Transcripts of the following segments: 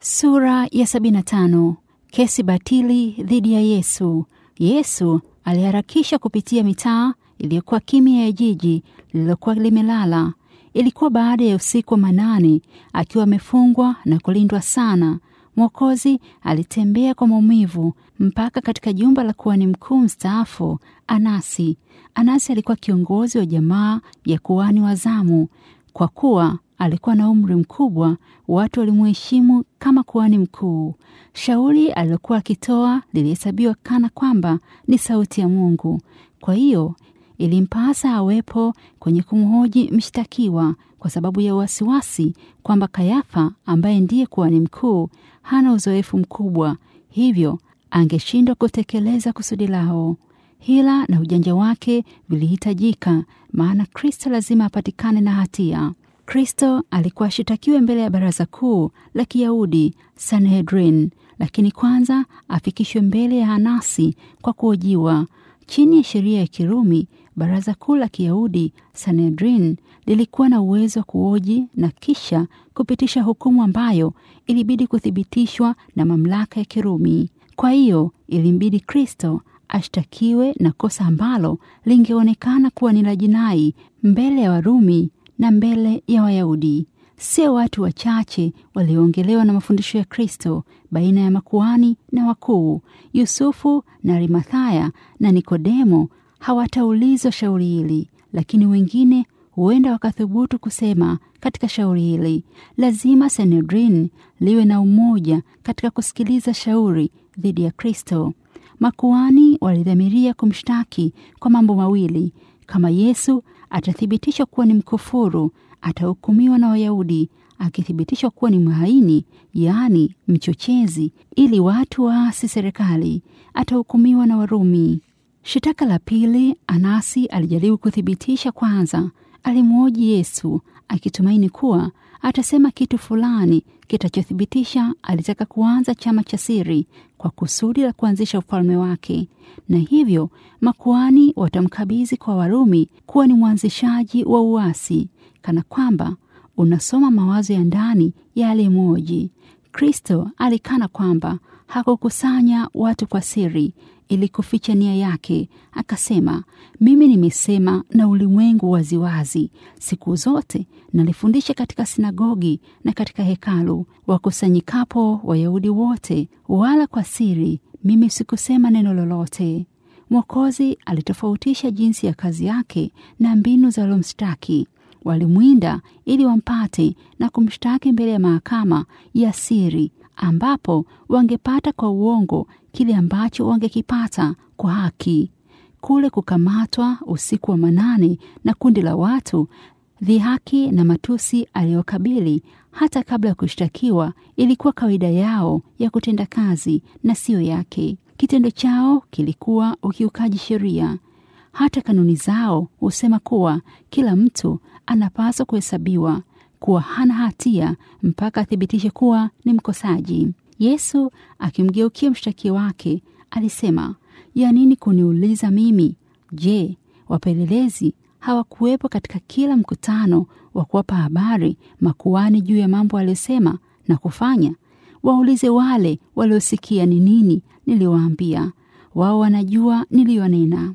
Sura ya 75. Kesi batili dhidi ya Yesu. Yesu aliharakisha kupitia mitaa iliyokuwa kimya ya jiji lililokuwa limelala. Ilikuwa baada ya usiku wa manane, akiwa amefungwa na kulindwa sana. Mwokozi alitembea kwa maumivu mpaka katika jumba la kuhani mkuu mstaafu Anasi. Anasi alikuwa kiongozi wa jamaa ya kuhani wa zamu. Kwa kuwa alikuwa na umri mkubwa, watu walimuheshimu kama kuhani mkuu. Shauri alilokuwa akitoa lilihesabiwa kana kwamba ni sauti ya Mungu. Kwa hiyo ilimpasa awepo kwenye kumhoji mshtakiwa kwa sababu ya wasiwasi kwamba Kayafa ambaye ndiye kuhani mkuu hana uzoefu mkubwa, hivyo angeshindwa kutekeleza kusudi lao. Hila na ujanja wake vilihitajika, maana Kristo lazima apatikane na hatia. Kristo alikuwa ashitakiwe mbele ya baraza kuu la Kiyahudi Sanhedrin, lakini kwanza afikishwe mbele ya Anasi kwa kuhojiwa. Chini ya sheria ya Kirumi, baraza kuu la Kiyahudi Sanhedrin lilikuwa na uwezo wa kuhoji na kisha kupitisha hukumu ambayo ilibidi kuthibitishwa na mamlaka ya Kirumi. Kwa hiyo ilimbidi Kristo ashtakiwe na kosa ambalo lingeonekana kuwa ni la jinai mbele ya Warumi na mbele ya Wayahudi. Sio watu wachache walioongelewa na mafundisho ya Kristo baina ya makuhani na wakuu. Yusufu na Arimathaya na Nikodemo hawataulizwa shauri hili, lakini wengine huenda wakathubutu kusema katika shauri hili. Lazima Sanhedrin liwe na umoja katika kusikiliza shauri dhidi ya Kristo. Makuhani walidhamiria kumshtaki kwa mambo mawili. Kama Yesu atathibitishwa kuwa ni mkufuru, atahukumiwa na Wayahudi. Akithibitishwa kuwa ni mhaini, yaani mchochezi, ili watu waasi serikali, atahukumiwa na Warumi. Shitaka la pili, Anasi alijaribu kuthibitisha kwanza. Alimwoji Yesu akitumaini kuwa atasema kitu fulani kitachothibitisha alitaka kuanza chama cha siri kwa kusudi la kuanzisha ufalme wake, na hivyo makuhani watamkabidhi kwa Warumi kuwa ni mwanzishaji wa uasi, kana kwamba unasoma mawazo ya ndani ya aliyemwoji. Kristo alikana kwamba hakukusanya watu kwa siri ili kuficha nia yake. Akasema, mimi nimesema na ulimwengu waziwazi. Siku zote nalifundisha katika sinagogi na katika hekalu, wakusanyikapo Wayahudi wote, wala kwa siri mimi sikusema neno lolote. Mwokozi alitofautisha jinsi ya kazi yake na mbinu za waliomshtaki. Walimwinda ili wampate na kumshtaki mbele ya mahakama ya siri ambapo wangepata kwa uongo kile ambacho wangekipata kwa haki. Kule kukamatwa usiku wa manane na kundi la watu, dhihaki na matusi aliyokabili hata kabla ya kushtakiwa ilikuwa kawaida yao ya kutenda kazi na siyo yake. Kitendo chao kilikuwa ukiukaji sheria. Hata kanuni zao husema kuwa kila mtu anapaswa kuhesabiwa kuwa hana hatia mpaka athibitishe kuwa ni mkosaji. Yesu akimgeukia mshtaki wake alisema, ya nini kuniuliza mimi? Je, wapelelezi hawakuwepo katika kila mkutano wa kuwapa habari makuhani juu ya mambo aliyosema na kufanya? Waulize wale waliosikia ni nini niliwaambia, wao wanajua niliyonena.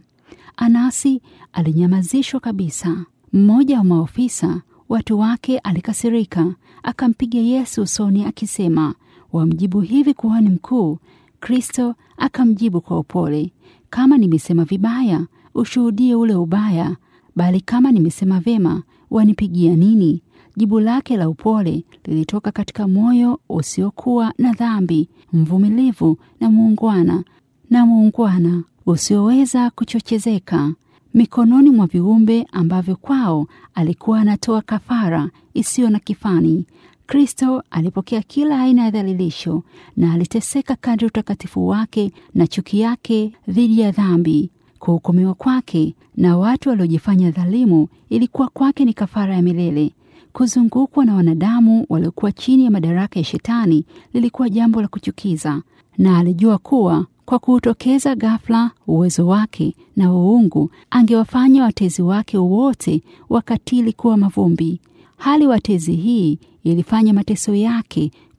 Anasi alinyamazishwa kabisa. Mmoja wa maofisa watu wake alikasirika, akampiga Yesu usoni akisema, wamjibu hivi kuhani mkuu? Kristo akamjibu kwa upole, kama nimesema vibaya, ushuhudie ule ubaya, bali kama nimesema vema, wanipigia nini? Jibu lake la upole lilitoka katika moyo usiokuwa na dhambi, mvumilivu na muungwana na muungwana usioweza kuchochezeka mikononi mwa viumbe ambavyo kwao alikuwa anatoa kafara isiyo na kifani. Kristo alipokea kila aina ya dhalilisho na aliteseka kadri utakatifu wake na chuki yake dhidi ya dhambi. Kuhukumiwa kwake na watu waliojifanya dhalimu ilikuwa kwake ni kafara ya milele. Kuzungukwa na wanadamu waliokuwa chini ya madaraka ya Shetani lilikuwa jambo la kuchukiza, na alijua kuwa kwa kuutokeza ghafla uwezo wake na uungu angewafanya watezi wake wote wakatili kuwa mavumbi. Hali watezi hii ilifanya mateso yake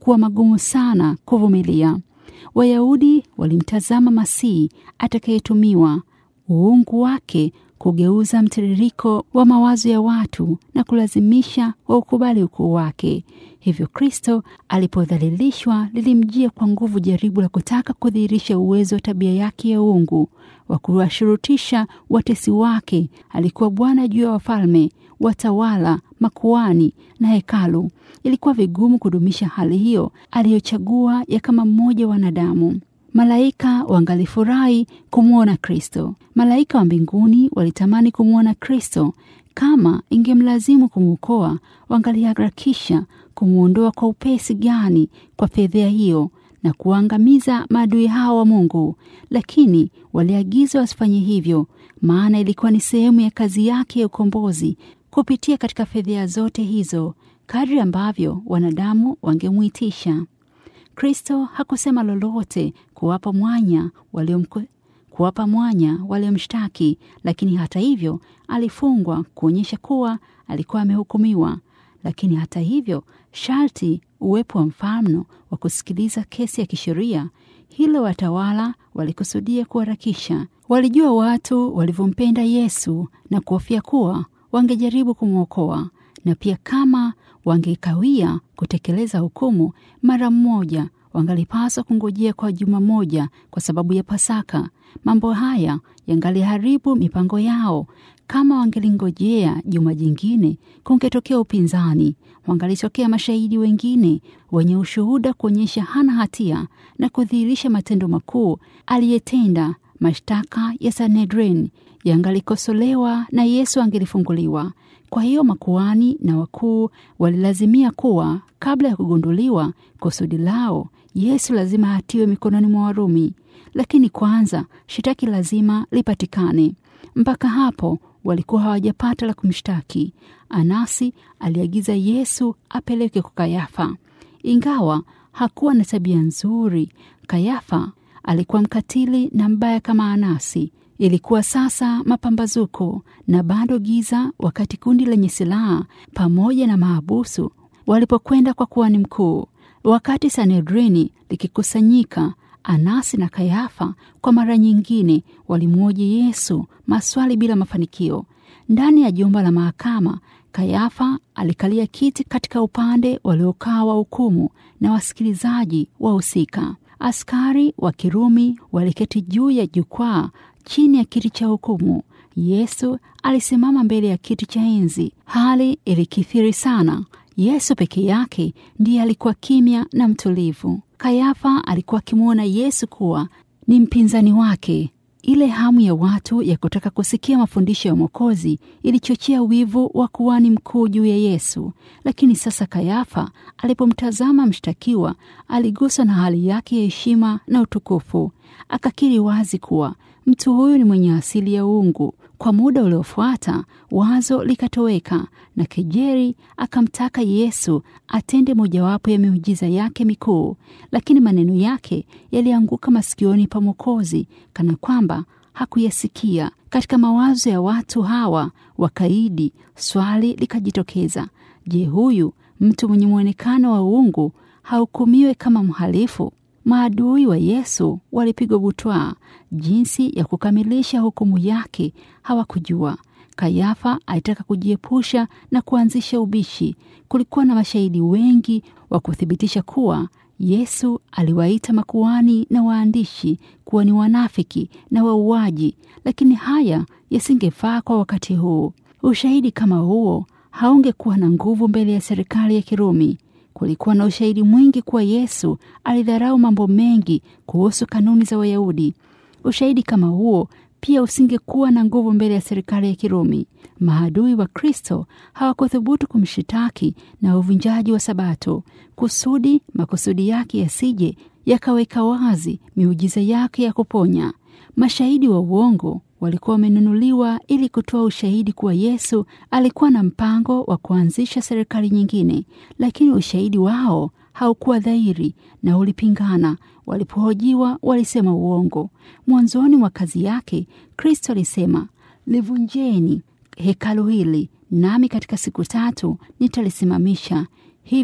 yalikuwa magumu sana kuvumilia. Wayahudi walimtazama Masihi atakayetumiwa, uungu wake kugeuza mtiririko wa mawazo ya watu na kulazimisha waukubali ukuu wake. Hivyo Kristo alipodhalilishwa, lilimjia kwa nguvu jaribu la kutaka kudhihirisha uwezo wa tabia yake ya uungu wa kuwashurutisha watesi wake. Alikuwa Bwana juu ya wafalme, watawala, makuani na hekalu. Ilikuwa vigumu kudumisha hali hiyo aliyochagua ya kama mmoja wa wanadamu. Malaika wangalifurahi kumwona Kristo. Malaika wa mbinguni walitamani kumwona Kristo. Kama ingemlazimu kumwokoa, wangaliharakisha kumwondoa kwa upesi gani kwa fedhea hiyo na kuangamiza maadui hao wa Mungu, lakini waliagizwa wasifanye hivyo, maana ilikuwa ni sehemu ya kazi yake ya ukombozi kupitia katika fedhea zote hizo, kadri ambavyo wanadamu wangemwitisha. Kristo hakusema lolote kuwapa mwanya waliomko kuwapa mwanya waliomshtaki, lakini hata hivyo alifungwa kuonyesha kuwa alikuwa amehukumiwa. Lakini hata hivyo sharti uwepo wa mfano wa kusikiliza kesi ya kisheria. Hilo watawala walikusudia kuharakisha. Walijua watu walivyompenda Yesu na kuhofia kuwa wangejaribu kumwokoa, na pia kama wangekawia kutekeleza hukumu mara mmoja wangalipaswa kungojea kwa juma moja kwa sababu ya Pasaka. Mambo haya yangaliharibu mipango yao. Kama wangelingojea juma jingine, kungetokea upinzani. Wangalitokea mashahidi wengine wenye ushuhuda kuonyesha hana hatia na kudhihirisha matendo makuu aliyetenda. Mashtaka ya Sanhedrin yangalikosolewa na Yesu angelifunguliwa. Kwa hiyo makuani na wakuu walilazimia kuwa kabla ya kugunduliwa kusudi lao, Yesu lazima atiwe mikononi mwa Warumi. Lakini kwanza shitaki lazima lipatikane. Mpaka hapo walikuwa hawajapata la kumshtaki. Anasi aliagiza Yesu apelekwe kwa Kayafa, ingawa hakuwa na tabia nzuri. Kayafa alikuwa mkatili na mbaya kama Anasi. Ilikuwa sasa mapambazuko na bado giza, wakati kundi lenye silaha pamoja na mahabusu walipokwenda kwa kuhani mkuu. Wakati Sanhedrini likikusanyika, Anasi na Kayafa kwa mara nyingine walimwoji Yesu maswali bila mafanikio. Ndani ya jumba la mahakama, Kayafa alikalia kiti katika upande waliokaa wa hukumu na wasikilizaji wahusika. Askari wa Kirumi waliketi juu ya jukwaa chini ya kiti cha hukumu. Yesu alisimama mbele ya kiti cha enzi. Hali ilikithiri sana. Yesu peke yake ndiye alikuwa kimya na mtulivu. Kayafa alikuwa akimwona Yesu kuwa ni mpinzani wake. Ile hamu ya watu ya kutaka kusikia mafundisho ya Mwokozi ilichochea wivu wa kuhani mkuu juu ya Yesu. Lakini sasa Kayafa alipomtazama mshtakiwa, aliguswa na hali yake ya heshima na utukufu. Akakiri wazi kuwa mtu huyu ni mwenye asili ya uungu. Kwa muda uliofuata wazo likatoweka na kejeri akamtaka Yesu atende mojawapo ya miujiza yake mikuu, lakini maneno yake yalianguka masikioni pa Mwokozi kana kwamba hakuyasikia. Katika mawazo ya watu hawa wakaidi, swali likajitokeza: je, huyu mtu mwenye mwonekano wa uungu hahukumiwe kama mhalifu? Maadui wa Yesu walipigwa butwaa. Jinsi ya kukamilisha hukumu yake hawakujua. Kayafa alitaka kujiepusha na kuanzisha ubishi. Kulikuwa na mashahidi wengi wa kuthibitisha kuwa Yesu aliwaita makuhani na waandishi kuwa ni wanafiki na wauaji, lakini haya yasingefaa kwa wakati huu. Ushahidi kama huo haungekuwa na nguvu mbele ya serikali ya Kirumi. Kulikuwa na ushahidi mwingi kuwa Yesu alidharau mambo mengi kuhusu kanuni za Wayahudi. Ushahidi kama huo pia usingekuwa na nguvu mbele ya serikali ya Kirumi. Maadui wa Kristo hawakuthubutu kumshitaki na uvunjaji wa Sabato, kusudi makusudi yake yasije yakaweka wazi miujiza yake ya kuponya. Mashahidi wa uongo walikuwa wamenunuliwa ili kutoa ushahidi kuwa Yesu alikuwa na mpango wa kuanzisha serikali nyingine, lakini ushahidi wao haukuwa dhahiri na ulipingana. Walipohojiwa walisema uongo. Mwanzoni mwa kazi yake, Kristo alisema, livunjeni hekalu hili, nami katika siku tatu nitalisimamisha. Hivyo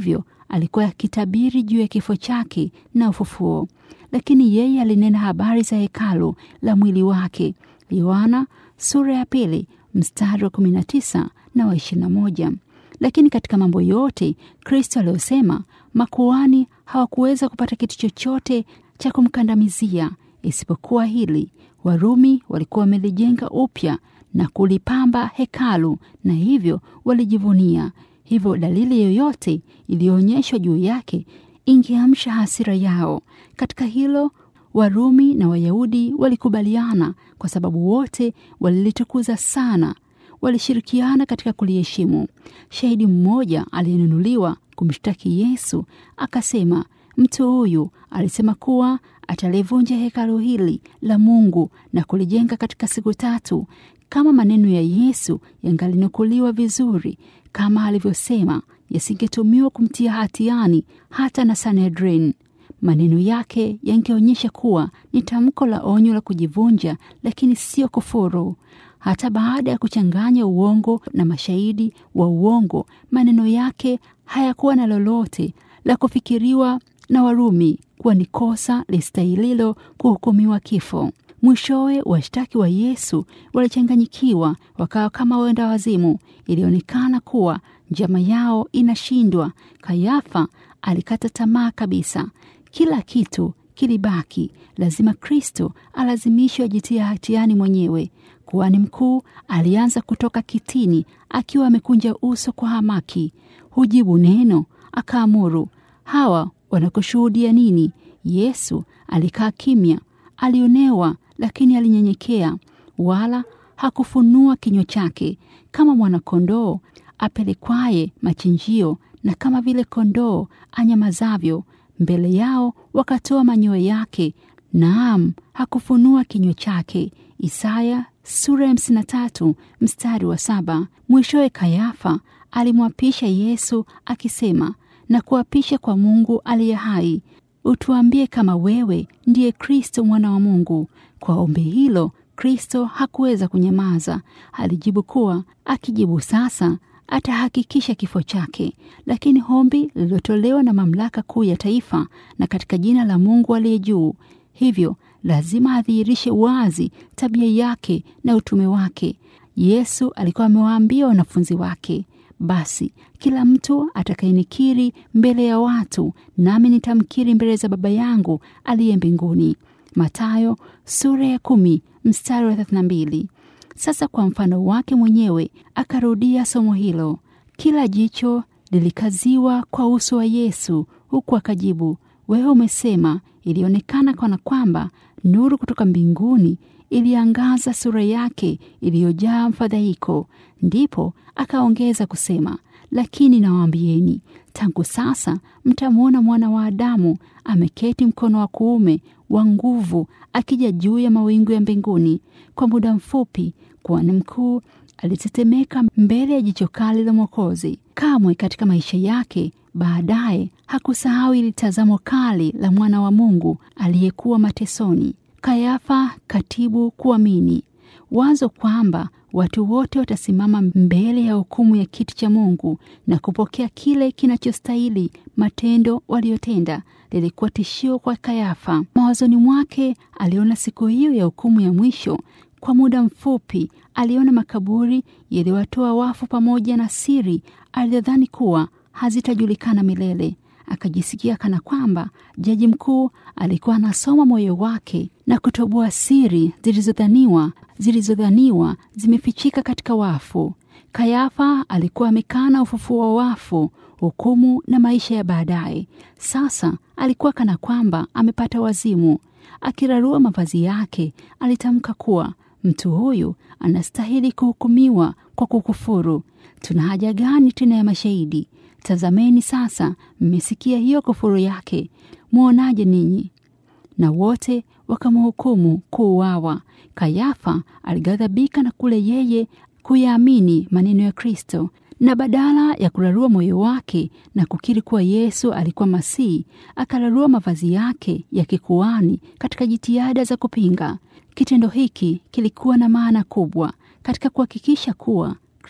alikuwa akitabiri juu ya kifo chake na ufufuo, lakini yeye alinena habari za hekalu la mwili wake. Yohana sura ya pili mstari wa 19 na wa 21. Lakini katika mambo yote Kristo aliyosema, makuhani hawakuweza kupata kitu chochote cha kumkandamizia isipokuwa hili: Warumi walikuwa wamelijenga upya na kulipamba hekalu, na hivyo walijivunia. Hivyo dalili yoyote iliyoonyeshwa juu yake ingeamsha hasira yao. Katika hilo Warumi na Wayahudi walikubaliana, kwa sababu wote walilitukuza sana, walishirikiana katika kuliheshimu. Shahidi mmoja aliyenunuliwa kumshtaki Yesu akasema, mtu huyu alisema kuwa atalivunja hekalu hili la Mungu na kulijenga katika siku tatu. Kama maneno ya Yesu yangalinukuliwa vizuri kama alivyosema, yasingetumiwa kumtia hatiani hata na Sanhedrin. Maneno yake yangeonyesha kuwa ni tamko la onyo la kujivunja, lakini sio kufuru. Hata baada ya kuchanganya uongo na mashahidi wa uongo, maneno yake hayakuwa na lolote la kufikiriwa na Warumi kuwa ni kosa listahililo kuhukumiwa kifo. Mwishowe washtaki wa Yesu walichanganyikiwa, wakawa kama wenda wazimu. Ilionekana kuwa njama yao inashindwa. Kayafa alikata tamaa kabisa. Kila kitu kilibaki, lazima Kristo alazimishwe ajitia hatiani mwenyewe. Kuhani mkuu alianza kutoka kitini akiwa amekunja uso kwa hamaki. Hujibu neno, akaamuru, hawa wanakushuhudia nini? Yesu alikaa kimya, alionewa, lakini alinyenyekea, wala hakufunua kinywa chake. Kama mwanakondoo apelekwaye machinjio, na kama vile kondoo anyamazavyo mbele yao, wakatoa manyoya yake, naam, hakufunua kinywa chake. Isaya sura ya hamsini na tatu mstari wa saba. Mwishowe Kayafa alimwapisha Yesu akisema, na kuapisha kwa Mungu aliye hai, utuambie kama wewe ndiye Kristo mwana wa Mungu. Kwa ombi hilo Kristo hakuweza kunyamaza. Alijibu kuwa akijibu sasa atahakikisha kifo chake, lakini ombi lililotolewa na mamlaka kuu ya taifa na katika jina la Mungu aliye juu, hivyo lazima adhihirishe wazi tabia yake na utume wake. Yesu alikuwa amewaambia wanafunzi wake, basi kila mtu atakayenikiri mbele ya watu, nami nitamkiri mbele za Baba yangu aliye mbinguni. Mathayo sura ya kumi mstari wa 32. Sasa kwa mfano wake mwenyewe akarudia somo hilo. Kila jicho lilikaziwa kwa uso wa Yesu, huku akajibu, wewe umesema. Ilionekana kana kwamba nuru kutoka mbinguni iliangaza sura yake iliyojaa mfadhaiko. Ndipo akaongeza kusema, lakini nawaambieni, tangu sasa mtamwona mwana wa Adamu ameketi mkono wa kuume wa nguvu, akija juu ya mawingu ya mbinguni. Kwa muda mfupi, kuhani mkuu alitetemeka mbele ya jicho kali la Mwokozi. Kamwe katika maisha yake baadaye hakusahau ili tazamo kali la mwana wa Mungu aliyekuwa matesoni. Kayafa, katibu kuamini wazo kwamba watu wote watasimama mbele ya hukumu ya kiti cha Mungu na kupokea kile kinachostahili matendo waliotenda lilikuwa tishio kwa Kayafa. Mawazoni mwake aliona siku hiyo ya hukumu ya mwisho. Kwa muda mfupi aliona makaburi yaliwatoa wafu pamoja na siri aliyodhani kuwa hazitajulikana milele. Akajisikia kana kwamba jaji mkuu alikuwa anasoma moyo wake na kutoboa siri zilizodhaniwa zilizodhaniwa zimefichika katika wafu. Kayafa alikuwa amekana ufufuo wa wafu, hukumu na maisha ya baadaye. Sasa alikuwa kana kwamba amepata wazimu. Akirarua mavazi yake, alitamka kuwa mtu huyu anastahili kuhukumiwa kwa kukufuru. Tuna haja gani tena ya mashahidi? Tazameni sasa, mmesikia hiyo kufuru yake. Mwonaje ninyi? Na wote wakamhukumu kuuawa. Kayafa alighadhabika na kule yeye kuyaamini maneno ya Kristo, na badala ya kurarua moyo wake na kukiri kuwa Yesu alikuwa Masihi, akararua mavazi yake ya kikuani katika jitihada za kupinga. Kitendo hiki kilikuwa na maana kubwa katika kuhakikisha kuwa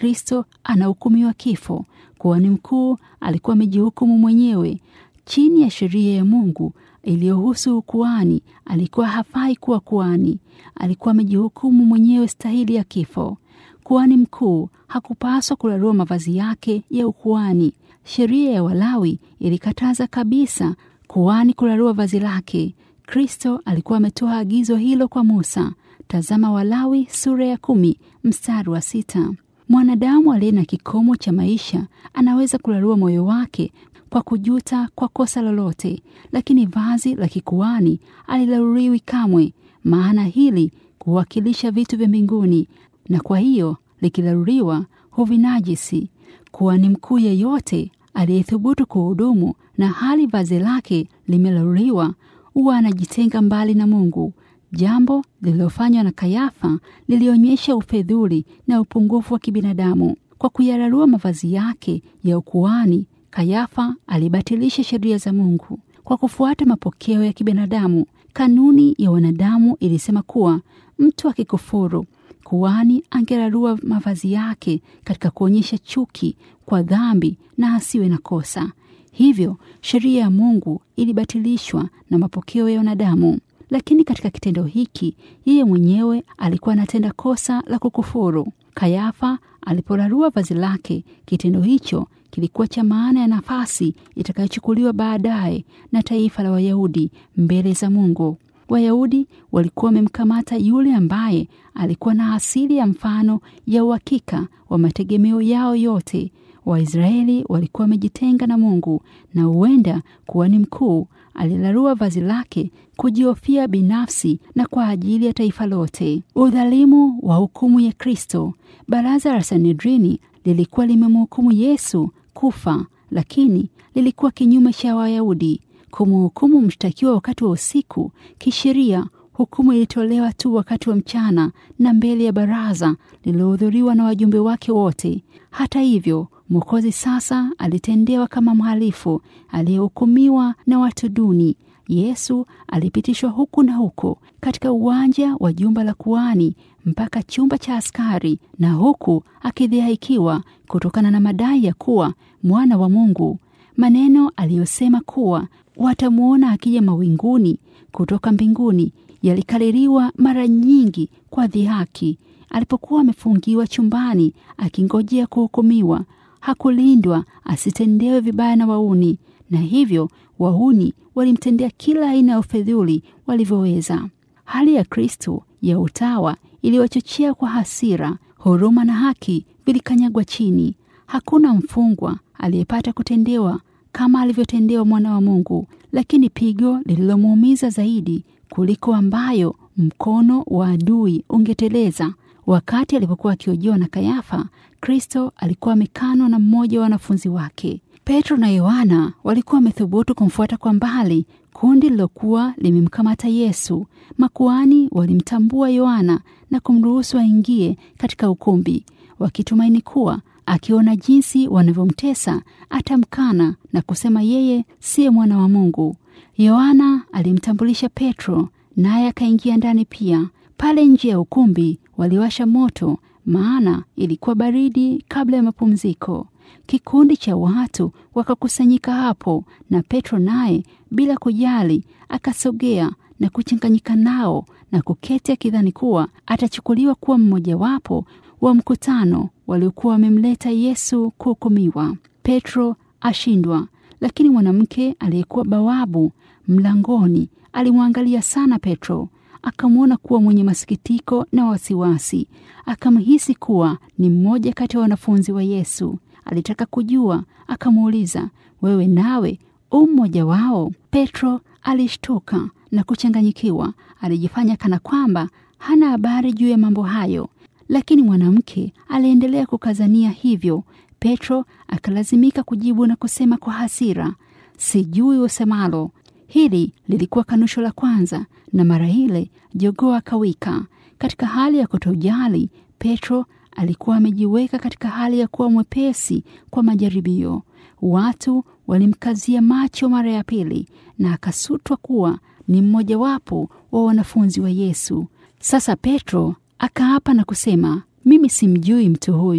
Kristo anahukumiwa kifo. Kuhani mkuu alikuwa amejihukumu mwenyewe chini ya sheria ya Mungu iliyohusu ukuhani. Alikuwa hafai kuwa kuhani, alikuwa amejihukumu mwenyewe stahili ya kifo. Kuhani mkuu hakupaswa kularua mavazi yake ya ukuhani. Sheria ya Walawi ilikataza kabisa kuhani kularua vazi lake. Kristo alikuwa ametoa agizo hilo kwa Musa. Tazama Walawi sura ya kumi mstari wa sita. Mwanadamu aliye na kikomo cha maisha anaweza kularua moyo wake kwa kujuta kwa kosa lolote, lakini vazi la kikuhani alilaruriwi kamwe, maana hili kuwakilisha vitu vya mbinguni, na kwa hiyo likilaruriwa huvinajisi. Kuhani mkuu yeyote aliyethubutu kuhudumu na hali vazi lake limelaruriwa huwa anajitenga mbali na Mungu. Jambo lililofanywa na Kayafa lilionyesha ufedhuli na upungufu wa kibinadamu. Kwa kuyararua mavazi yake ya ukuhani, Kayafa alibatilisha sheria za Mungu kwa kufuata mapokeo ya kibinadamu. Kanuni ya wanadamu ilisema kuwa mtu akikufuru, kuhani angerarua mavazi yake katika kuonyesha chuki kwa dhambi na asiwe na kosa. Hivyo sheria ya Mungu ilibatilishwa na mapokeo ya wanadamu. Lakini katika kitendo hiki yeye mwenyewe alikuwa anatenda kosa la kukufuru. Kayafa aliporarua vazi lake, kitendo hicho kilikuwa cha maana ya nafasi itakayochukuliwa baadaye na taifa la Wayahudi mbele za Mungu. Wayahudi walikuwa wamemkamata yule ambaye alikuwa na asili ya mfano ya uhakika wa mategemeo yao yote. Waisraeli walikuwa wamejitenga na Mungu, na huenda kuhani mkuu alilarua vazi lake kujihofia binafsi na kwa ajili ya taifa lote. Udhalimu wa hukumu ya Kristo. Baraza la Sanedrini lilikuwa limemhukumu Yesu kufa, lakini lilikuwa kinyume cha Wayahudi. Kumhukumu mshtakiwa wakati wa usiku, kisheria hukumu ilitolewa tu wakati wa mchana na mbele ya baraza lililohudhuriwa na wajumbe wake wote. Hata hivyo, Mwokozi sasa alitendewa kama mhalifu aliyehukumiwa na watu duni. Yesu alipitishwa huku na huko katika uwanja wa jumba la kuhani mpaka chumba cha askari, na huku akidhihakiwa kutokana na madai ya kuwa mwana wa Mungu. Maneno aliyosema kuwa watamwona akija mawinguni kutoka mbinguni yalikaririwa mara nyingi kwa dhihaki. Alipokuwa amefungiwa chumbani akingojea kuhukumiwa, hakulindwa asitendewe vibaya na wauni, na hivyo wauni walimtendea kila aina ya ufedhuli walivyoweza. Hali ya Kristo ya utawa iliwachochea kwa hasira, huruma na haki vilikanyagwa chini. Hakuna mfungwa aliyepata kutendewa kama alivyotendewa mwana wa Mungu, lakini pigo lililomuumiza zaidi kuliko ambayo mkono wa adui ungeteleza. Wakati alipokuwa akiojiwa na Kayafa, Kristo alikuwa amekanwa na mmoja wa wanafunzi wake. Petro na Yohana walikuwa wamethubutu kumfuata kwa mbali kundi lilokuwa limemkamata Yesu. Makuhani walimtambua Yohana na kumruhusu aingie katika ukumbi, wakitumaini kuwa akiona jinsi wanavyomtesa atamkana na kusema yeye siye mwana wa Mungu. Yohana alimtambulisha Petro, naye akaingia ndani pia. Pale nje ya ukumbi waliwasha moto, maana ilikuwa baridi kabla ya mapumziko. Kikundi cha watu wakakusanyika hapo, na Petro naye bila kujali akasogea na kuchanganyika nao na kuketi, akidhani kuwa atachukuliwa kuwa mmojawapo wa mkutano waliokuwa wamemleta Yesu kuhukumiwa. Petro ashindwa, lakini mwanamke aliyekuwa bawabu mlangoni alimwangalia sana Petro, akamwona kuwa mwenye masikitiko na wasiwasi, akamhisi kuwa ni mmoja kati ya wanafunzi wa Yesu. Alitaka kujua, akamuuliza, wewe nawe u mmoja wao? Petro alishtuka na kuchanganyikiwa. Alijifanya kana kwamba hana habari juu ya mambo hayo, lakini mwanamke aliendelea kukazania hivyo. Petro akalazimika kujibu na kusema kwa hasira, sijui usemalo. Hili lilikuwa kanusho la kwanza, na mara ile jogoo akawika. Katika hali ya kutojali, Petro alikuwa amejiweka katika hali ya kuwa mwepesi kwa majaribio. Watu walimkazia macho mara ya pili, na akasutwa kuwa ni mmojawapo wa wanafunzi wa Yesu. Sasa Petro akaapa na kusema, mimi simjui mtu huyu.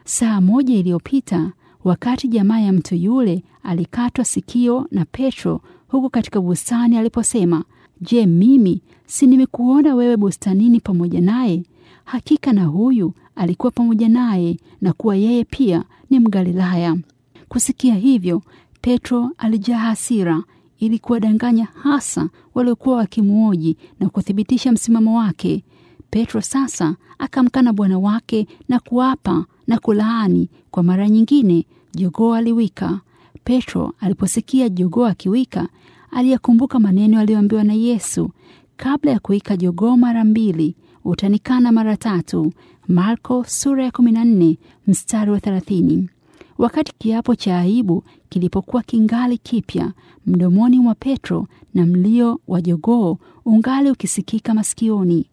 Saa moja iliyopita, wakati jamaa ya mtu yule alikatwa sikio na Petro huko katika bustani, aliposema, Je, mimi si nimekuona wewe bustanini pamoja naye? Hakika na huyu alikuwa pamoja naye, na kuwa yeye pia ni Mgalilaya. Kusikia hivyo, Petro alijaa hasira ili kuwadanganya hasa waliokuwa wakimwoji na kuthibitisha msimamo wake. Petro sasa akamkana Bwana wake na kuapa na kulaani kwa mara nyingine. Jogoo aliwika. Petro aliposikia jogoo akiwika, aliyakumbuka maneno aliyoambiwa na Yesu, kabla ya kuwika jogoo mara mbili utanikana mara tatu. Marko sura ya 14 mstari wa 30. Wakati kiapo cha aibu kilipokuwa kingali kipya mdomoni mwa Petro na mlio wa jogoo ungali ukisikika masikioni,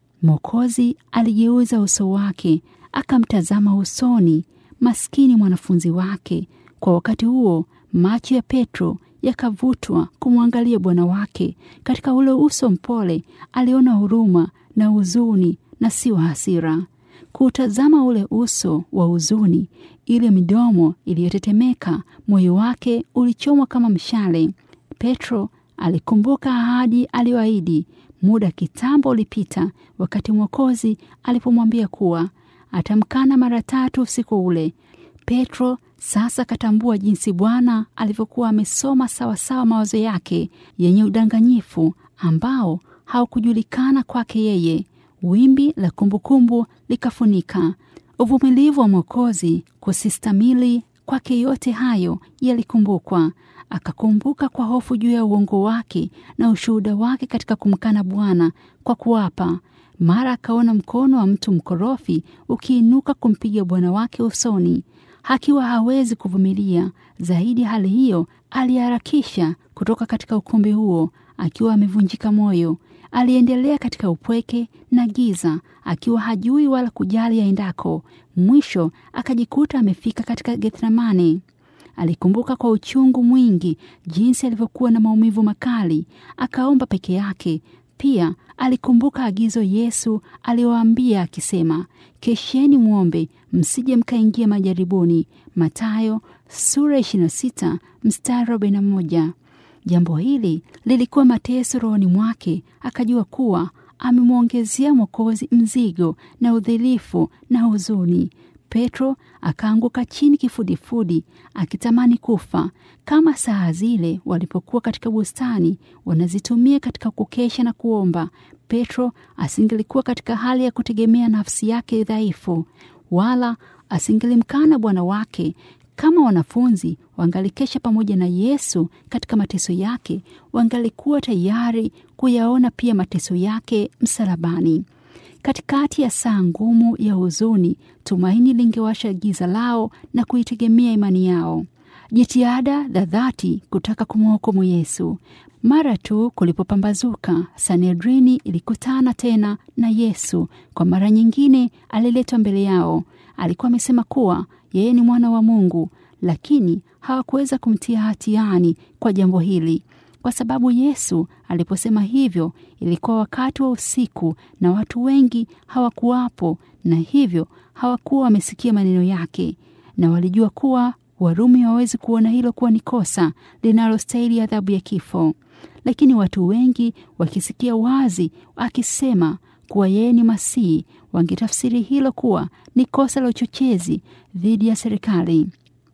Mwokozi aligeuza uso wake akamtazama usoni maskini mwanafunzi wake. Kwa wakati huo macho ya Petro yakavutwa kumwangalia Bwana wake. Katika ule uso mpole aliona huruma na huzuni na si wa hasira. Kuutazama ule uso wa huzuni, ile midomo iliyotetemeka, moyo wake ulichomwa kama mshale. Petro alikumbuka ahadi aliyoahidi muda kitambo ulipita, wakati Mwokozi alipomwambia kuwa atamkana mara tatu usiku ule. Petro sasa akatambua jinsi Bwana alivyokuwa amesoma sawasawa mawazo yake yenye udanganyifu ambao haukujulikana kwake yeye. Wimbi la kumbukumbu likafunika uvumilivu wa Mwokozi, kusistamili kwake yote hayo yalikumbukwa. Akakumbuka kwa hofu juu ya uongo wake na ushuhuda wake katika kumkana Bwana kwa kuapa. Mara akaona mkono wa mtu mkorofi ukiinuka kumpiga bwana wake usoni. Akiwa hawezi kuvumilia zaidi hali hiyo, aliharakisha kutoka katika ukumbi huo akiwa amevunjika moyo. Aliendelea katika upweke na giza, akiwa hajui wala kujali aendako. Mwisho akajikuta amefika katika Gethsemane. Alikumbuka kwa uchungu mwingi jinsi alivyokuwa na maumivu makali, akaomba peke yake. Pia alikumbuka agizo Yesu aliyowaambia akisema, kesheni mwombe, msije mkaingia majaribuni. Mathayo sura 26 mstari 41. Jambo hili lilikuwa mateso rohoni mwake. Akajua kuwa amemwongezea Mwokozi mzigo na udhilifu na huzuni. Petro akaanguka chini kifudifudi akitamani kufa, kama saa zile walipokuwa katika bustani wanazitumia katika kukesha na kuomba. Petro asingelikuwa katika hali ya kutegemea nafsi yake dhaifu, wala asingelimkana Bwana wake. Kama wanafunzi wangalikesha pamoja na Yesu katika mateso yake, wangalikuwa tayari kuyaona pia mateso yake msalabani. Katikati ya saa ngumu ya huzuni, tumaini lingewasha giza lao na kuitegemea imani yao, jitihada za dhati kutaka kumhukumu Yesu. Mara tu kulipopambazuka, Sanedrini ilikutana tena na Yesu. Kwa mara nyingine aliletwa mbele yao. Alikuwa amesema kuwa yeye ni mwana wa Mungu, lakini hawakuweza kumtia hatiani kwa jambo hili kwa sababu Yesu aliposema hivyo ilikuwa wakati wa usiku na watu wengi hawakuwapo, na hivyo hawakuwa wamesikia maneno yake, na walijua kuwa Warumi hawawezi kuona hilo kuwa ni kosa linalostahili adhabu ya kifo. Lakini watu wengi wakisikia wazi akisema kuwa yeye ni Masihi, wangetafsiri hilo kuwa ni kosa la uchochezi dhidi ya serikali.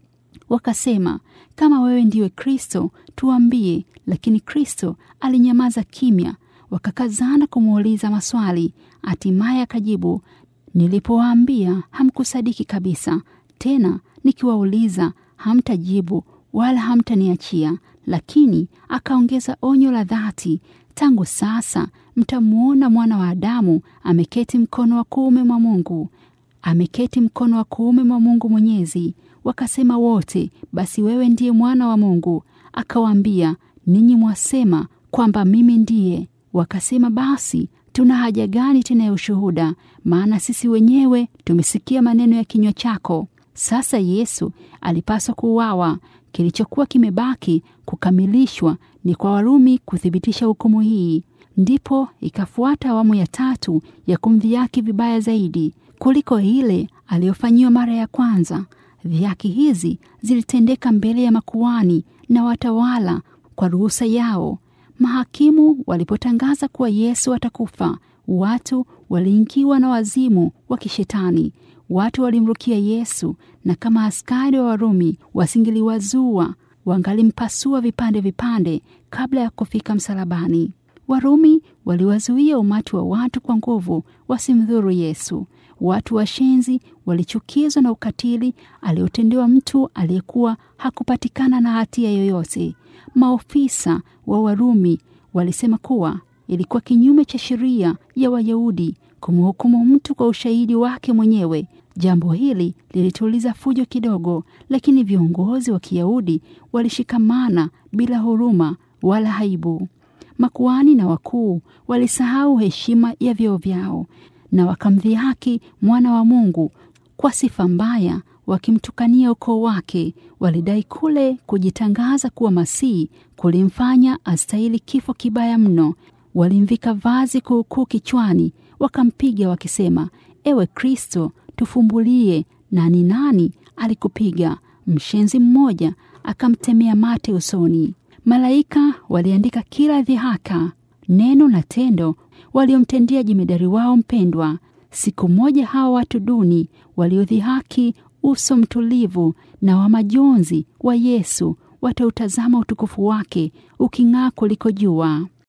Wakasema, kama wewe ndiwe Kristo tuambie. Lakini Kristo alinyamaza kimya. Wakakazana kumuuliza maswali. Hatimaye akajibu, nilipowaambia hamkusadiki kabisa, tena nikiwauliza hamtajibu wala hamtaniachia. Lakini akaongeza onyo la dhati, tangu sasa mtamwona mwana wa Adamu ameketi mkono wa kuume mwa Mungu, ameketi mkono wa kuume mwa Mungu Mwenyezi. Wakasema wote, basi wewe ndiye mwana wa Mungu. Akawaambia, ninyi mwasema kwamba mimi ndiye. Wakasema, basi tuna haja gani tena ya ushuhuda? Maana sisi wenyewe tumesikia maneno ya kinywa chako. Sasa Yesu alipaswa kuuawa. Kilichokuwa kimebaki kukamilishwa ni kwa Warumi kuthibitisha hukumu hii. Ndipo ikafuata awamu ya tatu ya kumdhihaki vibaya zaidi kuliko ile aliyofanyiwa mara ya kwanza. Dhihaki hizi zilitendeka mbele ya makuani na watawala kwa ruhusa yao. Mahakimu walipotangaza kuwa Yesu atakufa, watu waliingiwa na wazimu wa kishetani. Watu walimrukia Yesu, na kama askari wa Warumi wasingeliwazua, wangalimpasua vipande vipande kabla ya kufika msalabani. Warumi waliwazuia umati wa watu kwa nguvu wasimdhuru Yesu. Watu washenzi walichukizwa na ukatili aliotendewa mtu aliyekuwa hakupatikana na hatia yoyote. Maofisa wa Warumi walisema kuwa ilikuwa kinyume cha sheria ya Wayahudi kumhukumu mtu kwa ushahidi wake mwenyewe. Jambo hili lilituliza fujo kidogo, lakini viongozi wa Kiyahudi walishikamana bila huruma wala aibu. Makuhani na wakuu walisahau heshima ya vyeo vyao na wakamdhihaki mwana wa Mungu kwa sifa mbaya, wakimtukania ukoo wake. Walidai kule kujitangaza kuwa Masihi kulimfanya astahili kifo kibaya mno. Walimvika vazi kuukuu kichwani, wakampiga wakisema, ewe Kristo, tufumbulie, na ni nani alikupiga? Mshenzi mmoja akamtemea mate usoni. Malaika waliandika kila dhihaka, neno na tendo waliomtendea jemedari wao mpendwa. Siku moja hawa watu duni waliodhihaki uso mtulivu na wa majonzi wa Yesu watautazama utukufu wake uking'aa kuliko jua.